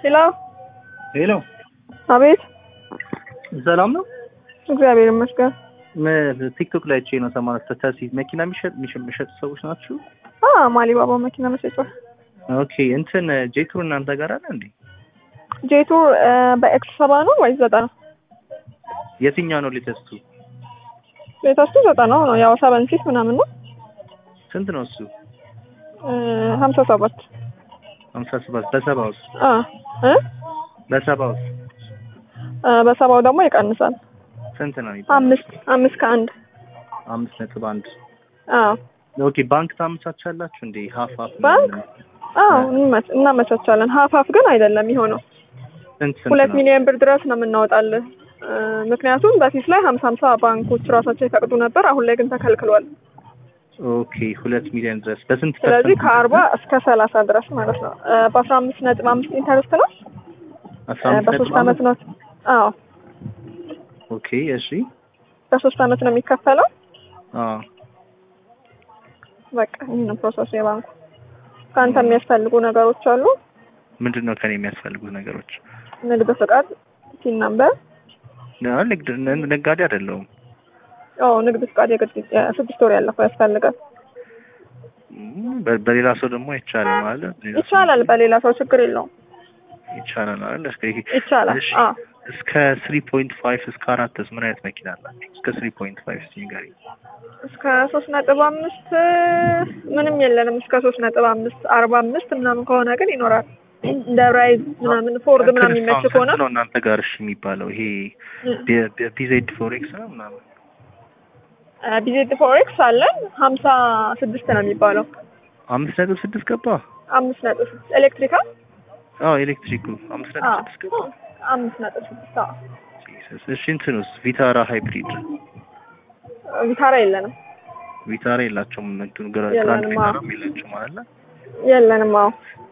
ሄሎ ሄሎ፣ አቤት። ሰላም ነው? እግዚአብሔር ይመስገን። ም- ቲክቶክ ላይ አይቼ ነው ሰማንያ ተታሲ መኪና የሚሸጥ የሚሸ- የሚሸጡ ሰዎች ናችሁ? አ ማሊባባ መኪና መሸጫ ኦኬ እንትን ጄቱር እናንተ ጋር አለ እንዴ? ጄቱር በኤክስ ሰባ ነው ወይስ ዘጠና? የትኛው ነው ሌተስቱ? ቤታችሁ ዘጠና ነው ያው ሰቨን ሲት ምናምን ነው ስንት ነው እሱ? ሀምሳ ሰባት ሀምሳ ሰባት በሰባ ውስጥ አ እ በሰባ ውስጥ አ በሰባው ደግሞ ይቀንሳል። ስንት ነው የሚባለው? አምስት አምስት ከአንድ አምስት ነጥብ አንድ አ ኦኬ ባንክ ታመቻቻላችሁ እንዴ? ሀፍ ሀፍ ባንክ? አዎ እንመ- እናመቻቻለን። ሀፍ ሀፍ ግን አይደለም የሚሆነው ስንት ስንት ሁለት ነው? ሚሊዮን ብር ድረስ ነው የምናወጣልህ። እ ምክንያቱም በፊት ላይ ሀምሳ ሀምሳ ባንኮች ራሳቸው ይፈቅዱ ነበር። አሁን ላይ ግን ተከልክሏል። ኦኬ ሁለት ሚሊዮን ድረስ በስንት ስለዚህ ፐርሰንት? ከአርባ እስከ ሰላሳ ድረስ ማለት ነው። እ በአስራ አምስት ነጥብ አምስት ኢንተረስት ነው። አስራ እ አምስት በሶስት ነጥብ አመት አምስት ነው። አዎ ኦኬ እሺ በሶስት አመት ነው የሚከፈለው። አዎ በቃ ይህ ነው ፕሮሰሱ የባንኩ። ከአንተ የሚያስፈልጉ ነገሮች አሉ። ምንድን ነው ከኔ የሚያስፈልጉት ነገሮች? ንግድ ፍቃድ፣ ቲን ነምበር። አዎ፣ ንግድ ን- ነጋዴ አይደለሁም። አዎ ንግድ ፍቃድ የግድ ስድስት ወር ያለፈው ያስፈልጋል። ም፣ በ- በሌላ ሰው ደግሞ አይቻልም ማለት ይቻላል። በሌላ ሰው ችግር የለውም። ይቻላል አይደል? እስከ ይሄ ይቻላል። እሺ፣ አዎ እስከ ስሪ ፖይንት ፋይቭ እስከ አራትስ ምን አይነት መኪና አላችሁ? እስከ ስሪ ፖይንት ፋይቭ እስኪ ንገሪኝ። እስከ ሶስት ነጥብ አምስት ምንም የለንም። እስከ ሶስት ነጥብ አምስት አርባ አምስት ምናምን ከሆነ ግን ይኖራል። እንደ ራይዝ ምናምን ፎርድ ምናምን የሚመች ክርስታን ከሆነ ስንት ነው እናንተ ጋር እሺ የሚባለው? ይሄ ቢዜድ ፎሬክስ ነው ምናምን ቢዜድ ፎሬክስ አለን ሀምሳ ስድስት ነው የሚባለው። አምስት ነጥብ ስድስት ገባ። አምስት ነጥብ ስድስት ኤሌክትሪካል አዎ ኤሌክትሪኩ አምስት ነጥብ አዎ ስድስት ገባ። አምስት ነጥብ ስድስት አዎ። ጂሰስ። እሺ እንትኑስ ቪታራ ሃይብሪድ ቪታራ የለንም ቪታራ የላቸውም። እንትኑ ግራ- የለንም፣ ግራንድ አዎ። ቪታራም የላቸውም ማለት ነው። የለንም። አዎ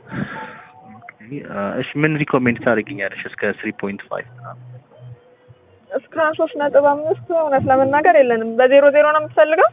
እሺ ምን ሪኮሜንድ ታደርጊኛለሽ? እስከ ስሪ ፖይንት ፋይቭ እስከ ሶስት ነጥብ አምስት እውነት ለመናገር የለንም። በዜሮ ዜሮ ነው የምትፈልገው?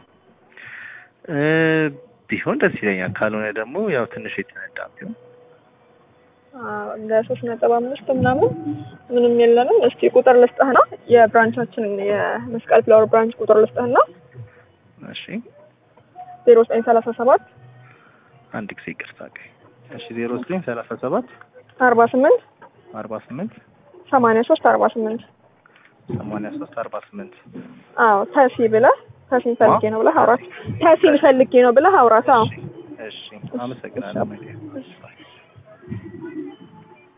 ቢሆን ደስ ይለኛል። ካልሆነ ደግሞ ያው ትንሽ የተነዳ ቢሆን አዎ፣ እንደ ሶስት ነጥብ አምስት ምናምን ምንም የለንም። እስቲ ቁጥር ልስጥህና የብራንቻችንን የመስቀል ፍላወር ብራንች ቁጥር ልስጥህና እሺ ዜሮ ዘጠኝ ሰላሳ ሰባት አንድ ጊዜ ይቅርታ። ቆይ። እሺ ዜሮ ዘጠኝ ሰላሳ ሰባት አርባ ስምንት አርባ ስምንት ሰማንያ ሶስት አርባ ስምንት ሰማንያ ሶስት አርባ ስምንት አዎ ተሲ ብለህ ተሲን ፈልጌ ነው ብለህ አውራት። ተሲን ፈልጌ ነው ብለህ አውራት። አዎ እሺ አመሰግናለሁ። እሺ።